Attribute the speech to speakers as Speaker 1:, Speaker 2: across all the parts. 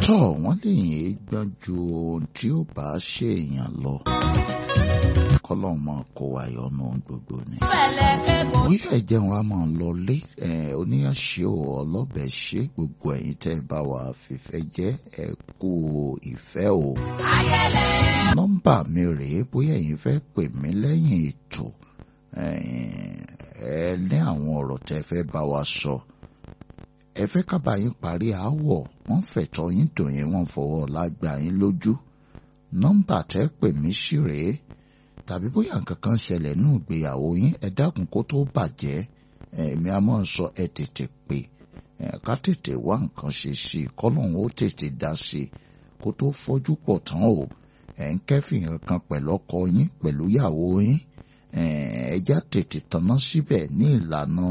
Speaker 1: tọ́ wọ́n lè yìn gbọ́n ju ohun tí ó bá ṣe èèyàn lọ. kọ́lọ́n máa kó wa yọnu gbogbo ni. bóyá ẹ̀jẹ̀ wa máa lọ lé oníyàṣẹ́ ò ọlọ́bẹ̀ ṣe gbogbo ẹ̀yin tẹ́ ẹ bá wa fìfẹ́ jẹ́ ẹ kú ìfẹ́ o. nọ́mbà mi rèé bóyá ẹ̀yin fẹ́ pè mí lẹ́yìn ètò ẹ ní àwọn ọ̀rọ̀ tẹ́ fẹ́ bá wa sọ. ẹ fẹ́ ká bá yín parí aáwọ̀ wọ́n fẹ̀tọ́ yín dùn yín wọ́n fọwọ́ lágbà yín lójú. nọ́mbà tẹ́ pè mí sí rèé tàbí bóyá nǹkan kan ṣẹlẹ̀ nínú ìgbéyàwó yín ẹ dákun kó tó bàjẹ́ èmi a máa ń sọ ẹ tètè pè ká tètè wá nǹkan ṣe sí i kọ́lọ́hún ó tètè dá sí i kó tó fọ́jú pọ̀ tán o ẹ̀ ń kẹ́fìn kan pẹ̀lú ọkọ yín pẹ̀lú ìyàwó yín ẹja tètè tanná síbẹ̀ ní ìlànà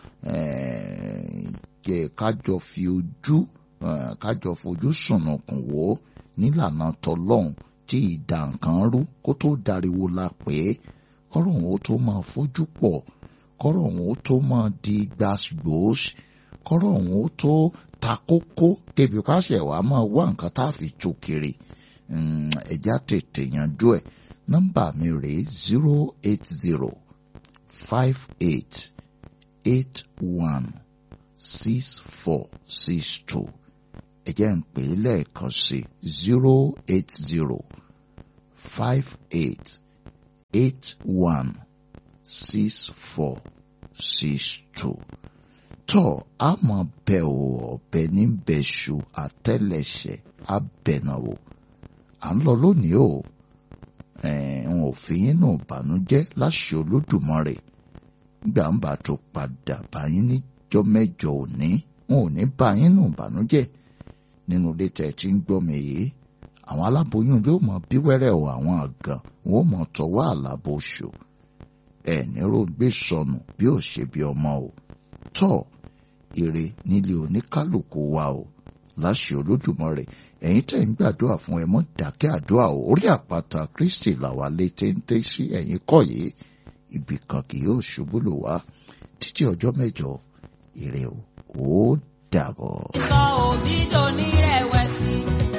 Speaker 1: kájọ fi ojú kájọ fojú sùnùkùn wò ó nílànà tọlọ́hún tí ìdá nǹkan rú kó tó dariwo la pé kọ́rọ̀ òun ó tó máa fojú pọ̀ kọ́rọ̀ òun ó tó máa di gbàgbós kọ́rọ̀ òun ó tó ta kókó débi pàṣẹ wàá máa wá nǹkan tá a fi tú kiri ẹja tètè yanjú ẹ̀ nọ́mbà mi rèé zero eight zero five eight eight one six four six two ẹ jẹ́ ń pè é lẹ́ẹ̀kan sí zero eight zero five eight eight one six four six two tọ́ a mọ̀ bẹ́ o ọ̀bẹ ní bẹ́ṣu àtẹ́lẹsẹ̀ abẹ̀nàwò à ń lọ lónìí o n ò fi yín nù bànújẹ́ láṣẹ olódùmarè gbà ń bá tó padà bá yín níjọ́ mẹ́jọ òní n ò ní bá yín nù bànújẹ́ nínú ilé tẹ́ tí ń gbọ́ mi yìí àwọn aláboyún yóò mọ bí wẹ́rẹ́ o àwọn àgàn wọn ò mọ tọwọ́ àlàbòṣù ẹ nírò gbé sọnù bí ò ṣe bí ọmọ o tọ́ ire nílé oníkálukú wa o láṣẹ olódùmarè ẹ̀yin tẹ́ ń gbàdúrà fún ẹ mọ́ dákẹ́ àdúrà o orí àpáta kristi làwa lè téńté sí ẹ̀yin kọ́ yìí ibì kan kì yóò ṣubú lò wá títí ọjọ́ mẹ́jọ ire o ó dàbọ̀.
Speaker 2: sọ òbí dòní rẹ̀wẹ̀sì